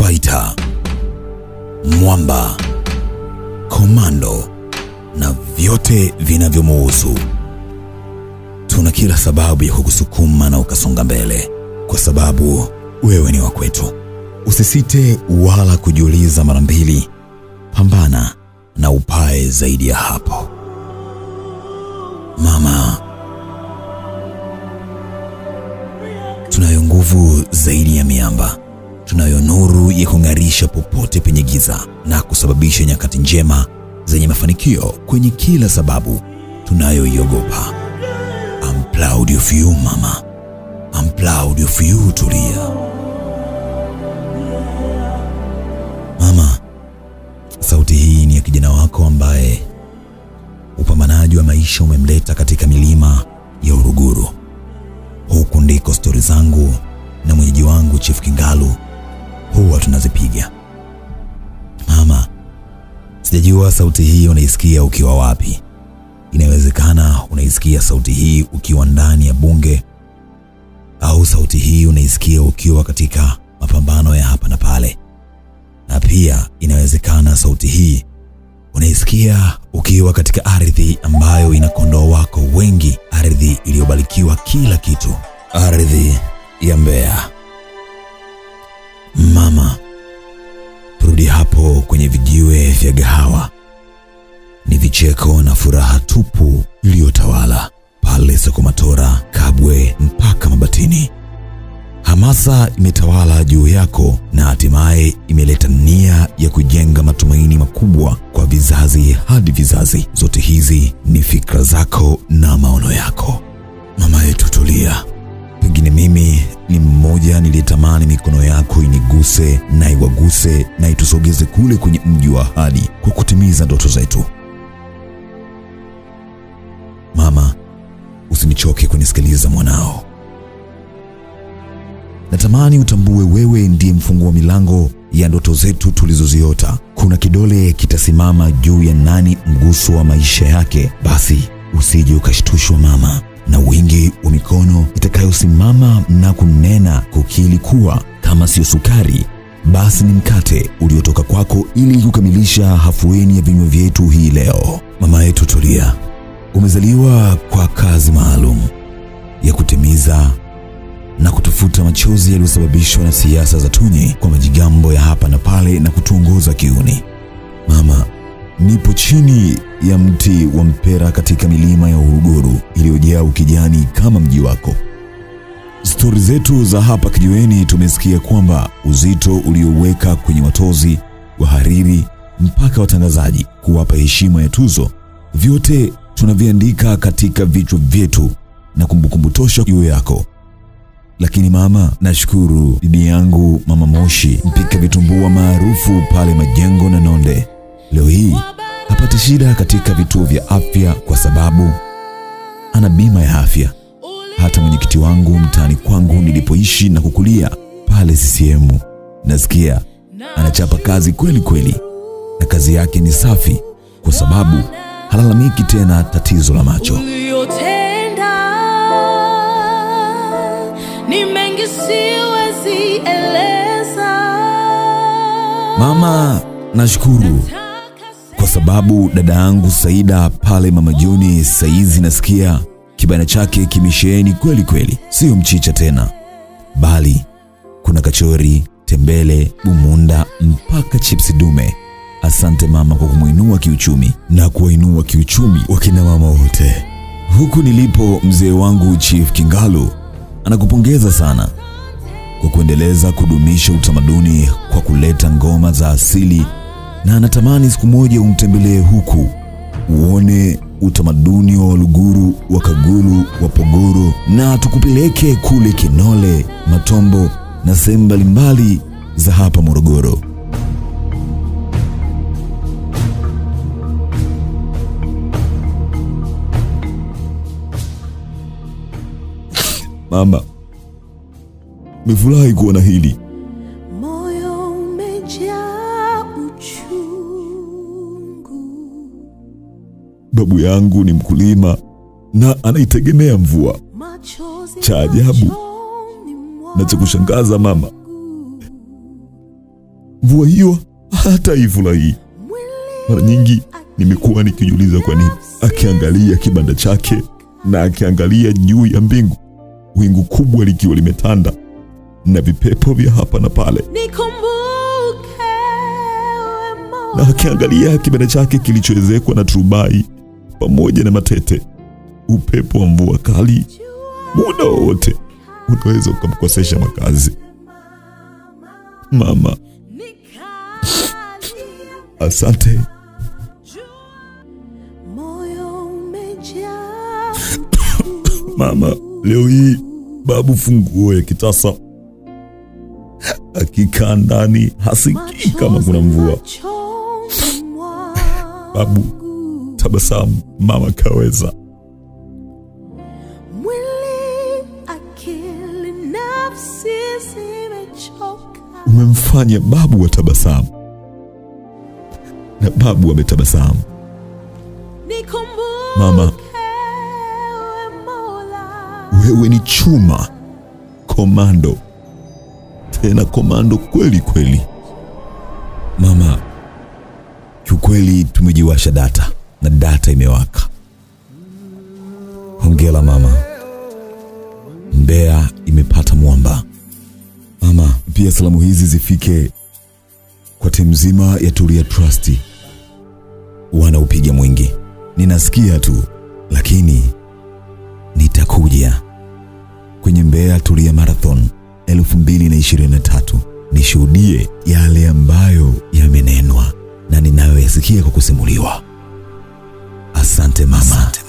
fighter, mwamba, komando na vyote vinavyomuhusu. Tuna kila sababu ya kukusukuma na ukasonga mbele, kwa sababu wewe ni wa kwetu. Usisite wala kujiuliza mara mbili, pambana na upae zaidi ya hapo. Mama, tunayo nguvu zaidi ya miamba, tunayo nuru ya kung'arisha popote penye giza na kusababisha nyakati njema zenye mafanikio kwenye kila sababu tunayoiogopa. I'm proud of you mama, I'm proud of you Tulia. Mama, sauti hii ni ya kijana wako ambaye upambanaji wa maisha umemleta katika milima ya Uruguru. Huku ndiko stori zangu na mwenyeji wangu Chief Kingalu huwa tunazipiga. Mama, sijajua sauti hii unaisikia ukiwa wapi. Inawezekana unaisikia sauti hii ukiwa ndani ya bunge, au sauti hii unaisikia ukiwa katika mapambano ya hapa na pale, na pia inawezekana sauti hii unaisikia ukiwa katika ardhi ambayo ina kondoo wako wengi, ardhi iliyobarikiwa kila kitu, ardhi ya Mbeya. Mama, turudi hapo kwenye vijiwe vya gahawa. Ni vicheko na furaha tupu iliyotawala pale Sokomatora, Kabwe mpaka Mabatini. Hamasa imetawala juu yako na hatimaye imeleta nia ya kujenga matumaini makubwa kwa vizazi hadi vizazi. Zote hizi ni fikra zako na maono yako. Mama yetu Tulia, pengine mimi ni mmoja niliyetamani mikono yako iniguse na iwaguse na itusogeze kule kwenye mji wa ahadi kwa kutimiza ndoto zetu. Mama, usinichoke kunisikiliza mwanao. Natamani utambue wewe ndiye mfungua milango ya ndoto zetu tulizoziota. Kuna kidole kitasimama juu ya nani mguso wa maisha yake, basi usije ukashtushwa mama, na wingi wa mikono itakayosimama na kunena kukili kuwa kama sio sukari basi ni mkate uliotoka kwako ili kukamilisha hafueni ya vinywa vyetu hii leo. Mama yetu Tulia, umezaliwa kwa kazi maalum ya kutimiza na kutufuta machozi yaliyosababishwa na siasa za Tunyi kwa majigambo ya hapa na pale na kutuongoza kiuni. Mama, nipo chini ya mti wa mpera katika milima ya Uruguru iliyojaa ukijani kama mji wako. Stori zetu za hapa kijiweni tumesikia kwamba uzito ulioweka kwenye watozi, wahariri mpaka watangazaji kuwapa heshima ya tuzo, vyote tunaviandika katika vichwa vyetu na kumbukumbu tosha juu yako. Lakini mama, nashukuru bibi yangu Mama Moshi, mpika vitumbua maarufu pale Majengo na Nonde, leo hii hapati shida katika vituo vya afya kwa sababu ana bima ya afya. Hata mwenyekiti wangu mtaani kwangu nilipoishi na kukulia pale CCM, nasikia anachapa kazi kweli kweli, na kazi yake ni safi kwa sababu halalamiki tena tatizo la macho. uliyotenda ni mengi siwezi eleza Mama, nashukuru kwa sababu dada yangu Saida pale Mama Juni saizi nasikia kibana chake kimesheheni kweli kweli, sio mchicha tena, bali kuna kachori, tembele, bumunda mpaka chipsi dume. Asante mama kwa kumwinua kiuchumi na kuwainua kiuchumi wakina mama wote. Huku nilipo, mzee wangu Chief Kingalu anakupongeza sana kwa kuendeleza kudumisha utamaduni kwa kuleta ngoma za asili, na anatamani siku moja umtembelee huku uone utamaduni wa Waluguru, wa Kaguru, wa Pogoro, na tukupeleke kule Kinole, Matombo na sehemu mbalimbali za hapa Morogoro. Mama, nimefurahi kuona hili. moyo umejaa uchungu Babu yangu ni mkulima na anaitegemea mvua. machozi Cha ajabu machoni na cha kushangaza mama, mvua hiyo hata ifurahii. Mara nyingi nimekuwa nikijiuliza kwa nini akiangalia kibanda chake na akiangalia juu ya mbingu, wingu kubwa likiwa limetanda na vipepo vya hapa na pale, nikumbuke we na Mola. akiangalia kibanda chake kilichoezekwa na turubai pamoja na matete. Upepo wa mvua kali muda wowote unaweza ukamkosesha makazi. Mama, asante. Moyo umejaa Mama, leo hii babu funguo ya kitasa akikaa ndani hasikii kama kuna mvua. machoni mwangu. Babu tabasamu, mama kaweza. Mwili, akili, nafsi zimechoka. Umemfanya babu wa tabasamu na babu ametabasamu. Nikumbuke Mama, we Mola. wewe ni chuma komando, tena komando kweli kweli. Mama, kiukweli tumejiwasha data na data imewaka. Hongera mama, Mbeya imepata mwamba. Mama, pia salamu hizi zifike kwa timu nzima ya Tulia Trust. Wanaupiga mwingi, ninasikia tu, lakini nitakuja kwenye Mbeya Tulia Marathon 2023 nishuhudie yale ambayo yamenenwa na ninayoyasikia kwa kusimuliwa. Asante mama. Asante